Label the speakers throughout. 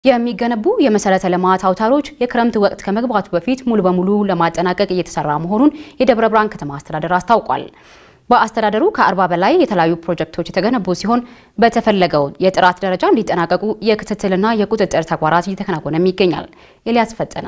Speaker 1: የሚገነቡ የመሰረተ ልማት አውታሮች የክረምት ወቅት ከመግባቱ በፊት ሙሉ በሙሉ ለማጠናቀቅ እየተሰራ መሆኑን የደብረ ብርሃን ከተማ አስተዳደር አስታውቋል። በአስተዳደሩ ከ40 በላይ የተለያዩ ፕሮጀክቶች የተገነቡ ሲሆን በተፈለገው የጥራት ደረጃ እንዲጠናቀቁ የክትትልና የቁጥጥር ተግባራት እየተከናወነም ይገኛል። ኤልያስ ፈጠነ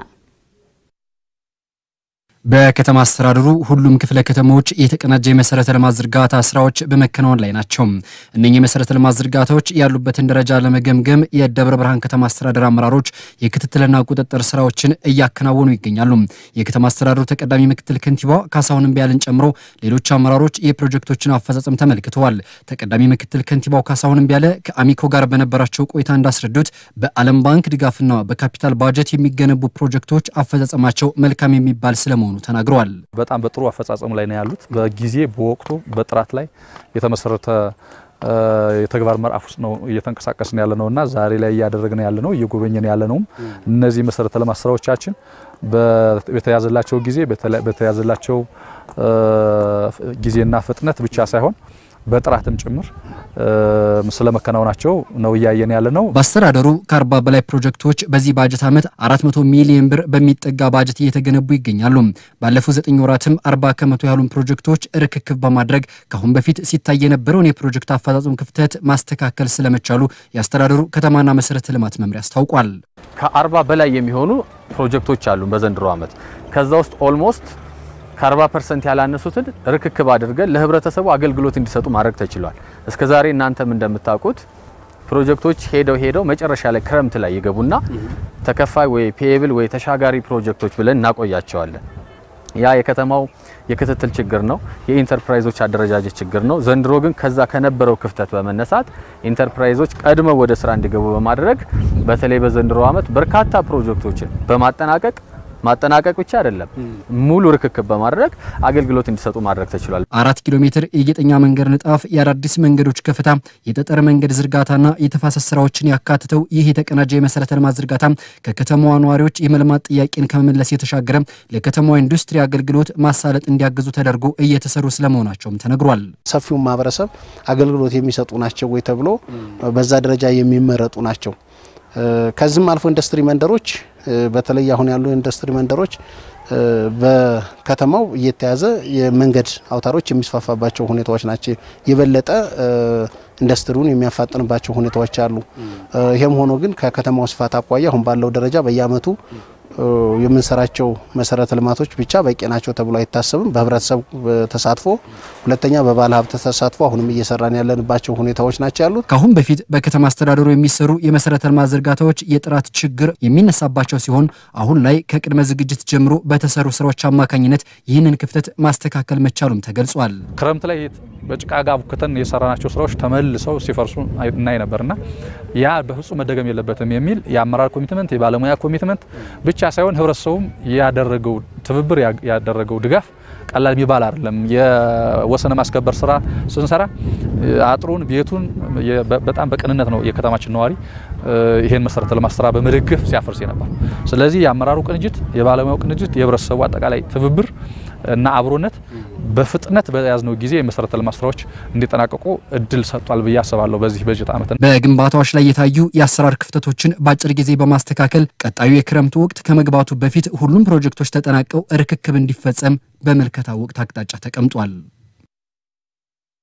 Speaker 2: በከተማ አስተዳደሩ ሁሉም ክፍለ ከተሞች የተቀናጀ የመሰረተ ልማት ዝርጋታ ስራዎች በመከናወን ላይ ናቸው። እነኚህ የመሰረተ ልማት ዝርጋታዎች ያሉበትን ደረጃ ለመገምገም የደብረ ብርሃን ከተማ አስተዳደር አመራሮች የክትትልና ቁጥጥር ስራዎችን እያከናወኑ ይገኛሉ። የከተማ አስተዳደሩ ተቀዳሚ ምክትል ከንቲባ ካሳሁን እምቢያልን ጨምሮ ሌሎች አመራሮች የፕሮጀክቶችን አፈጻጸም ተመልክተዋል። ተቀዳሚ ምክትል ከንቲባው ካሳሁን እምቢያለ ከአሚኮ ጋር በነበራቸው ቆይታ እንዳስረዱት በዓለም ባንክ ድጋፍና በካፒታል ባጀት የሚገነቡ ፕሮጀክቶች አፈጻጸማቸው መልካም የሚባል ስለመሆኑ ተናግረዋል።
Speaker 3: በጣም በጥሩ አፈጻጸም ላይ ነው ያሉት። በጊዜ በወቅቱ በጥራት ላይ የተመሰረተ የተግባር ምዕራፍ ውስጥ ነው እየተንቀሳቀስን ያለ ነውና ዛሬ ላይ እያደረግን ያለ ነው እየጎበኘን ያለ ነውም እነዚህ መሰረተ ልማት ስራዎቻችን በተያዘላቸው ጊዜ በተያዘላቸው ጊዜና ፍጥነት ብቻ ሳይሆን በጥራትም ጭምር ስለመከናወናቸው ነው እያየን ያለ ነው።
Speaker 2: በአስተዳደሩ ከአርባ በላይ ፕሮጀክቶች በዚህ ባጀት ዓመት 400 ሚሊዮን ብር በሚጠጋ ባጀት እየተገነቡ ይገኛሉ። ባለፉት ዘጠኝ ወራትም 40 ከመቶ ያሉን ፕሮጀክቶች ርክክብ በማድረግ ከአሁን በፊት ሲታይ የነበረውን የፕሮጀክት አፈጻጸም ክፍተት ማስተካከል ስለመቻሉ የአስተዳደሩ ከተማና መሰረተ ልማት መምሪያ አስታውቋል።
Speaker 4: ከአርባ በላይ የሚሆኑ ፕሮጀክቶች አሉ በዘንድሮ ዓመት ከዛ ውስጥ ኦልሞስት ከ40 ፐርሰንት ያላነሱትን ርክክብ አድርገን ለህብረተሰቡ አገልግሎት እንዲሰጡ ማድረግ ተችሏል። እስከ ዛሬ እናንተም እንደምታውቁት ፕሮጀክቶች ሄደው ሄደው መጨረሻ ላይ ክረምት ላይ ይገቡና ተከፋይ ወይ ፔብል ወይ ተሻጋሪ ፕሮጀክቶች ብለን እናቆያቸዋለን። ያ የከተማው የክትትል ችግር ነው፣ የኢንተርፕራይዞች አደረጃጀት ችግር ነው። ዘንድሮ ግን ከዛ ከነበረው ክፍተት በመነሳት ኢንተርፕራይዞች ቀድመው ወደ ስራ እንዲገቡ በማድረግ በተለይ በዘንድሮ ዓመት በርካታ ፕሮጀክቶችን በማጠናቀቅ ማጠናቀቅ ብቻ አይደለም፣ ሙሉ ርክክብ በማድረግ አገልግሎት እንዲሰጡ ማድረግ ተችሏል።
Speaker 2: አራት ኪሎ ሜትር የጌጠኛ መንገድ ንጣፍ፣ የአዳዲስ መንገዶች ከፍታ፣ የጠጠር መንገድ ዝርጋታና የተፋሰስ ስራዎችን ያካትተው ይህ የተቀናጀ የመሰረተ ልማት ዝርጋታ ከከተማዋ ነዋሪዎች የመልማት ጥያቄን ከመመለስ የተሻገረ ለከተማዋ ኢንዱስትሪ አገልግሎት ማሳለጥ እንዲያግዙ ተደርጎ እየተሰሩ ስለመሆናቸውም ተነግሯል።
Speaker 5: ሰፊውን ማህበረሰብ አገልግሎት የሚሰጡ ናቸው ወይ ተብሎ በዛ ደረጃ የሚመረጡ ናቸው። ከዚህም አልፎ ኢንዱስትሪ መንደሮች በተለይ አሁን ያሉ ኢንዱስትሪ መንደሮች በከተማው እየተያዘ የመንገድ አውታሮች የሚስፋፋባቸው ሁኔታዎች ናቸው። የበለጠ ኢንዱስትሪውን የሚያፋጥንባቸው ሁኔታዎች አሉ። ይህም ሆኖ ግን ከከተማው ስፋት አኳያ አሁን ባለው ደረጃ በየአመቱ የምንሰራቸው መሰረተ ልማቶች ብቻ በቂ ናቸው ተብሎ አይታሰብም። በህብረተሰብ ተሳትፎ፣ ሁለተኛ በባለ ሀብት ተሳትፎ አሁንም እየሰራን ያለንባቸው ሁኔታዎች ናቸው ያሉት።
Speaker 2: ከአሁን በፊት በከተማ አስተዳደሩ የሚሰሩ የመሰረተ ልማት ዝርጋታዎች የጥራት ችግር የሚነሳባቸው ሲሆን አሁን ላይ ከቅድመ ዝግጅት ጀምሮ በተሰሩ ስራዎች አማካኝነት ይህንን ክፍተት ማስተካከል መቻሉም ተገልጿል።
Speaker 3: ክረምት ላይ በጭቃ ጋር ቡክተን የሰራናቸው ስራዎች ተመልሰው ሲፈርሱ እናይ ነበርና ያ በፍጹም መደገም የለበትም የሚል የአመራር ኮሚትመንት የባለሙያ ኮሚትመንት ብቻ ሳይሆን ህብረተሰቡም ያደረገው ትብብር ያደረገው ድጋፍ ቀላል የሚባል አይደለም። የወሰነ ማስከበር ስራ ስንሰራ አጥሩን ቤቱን በጣም በቅንነት ነው የከተማችን ነዋሪ ይሄን መሰረተ ልማት ስራ በመደገፍ ሲያፈርስ ነበር። ስለዚህ የአመራሩ ቅንጅት፣ የባለሙያው ቅንጅት፣ የህብረተሰቡ አጠቃላይ ትብብር እና አብሮነት በፍጥነት በያዝነው ጊዜ የመሰረተ ልማት ስራዎች እንዲጠናቀቁ እድል ሰጥቷል ብዬ አስባለሁ። በዚህ በጀት ዓመት
Speaker 2: በግንባታዎች ላይ የታዩ የአሰራር ክፍተቶችን በአጭር ጊዜ በማስተካከል ቀጣዩ የክረምቱ ወቅት ከመግባቱ በፊት ሁሉም ፕሮጀክቶች ተጠናቀው ርክክብ እንዲፈጸም በምልከታ ወቅት አቅጣጫ ተቀምጧል።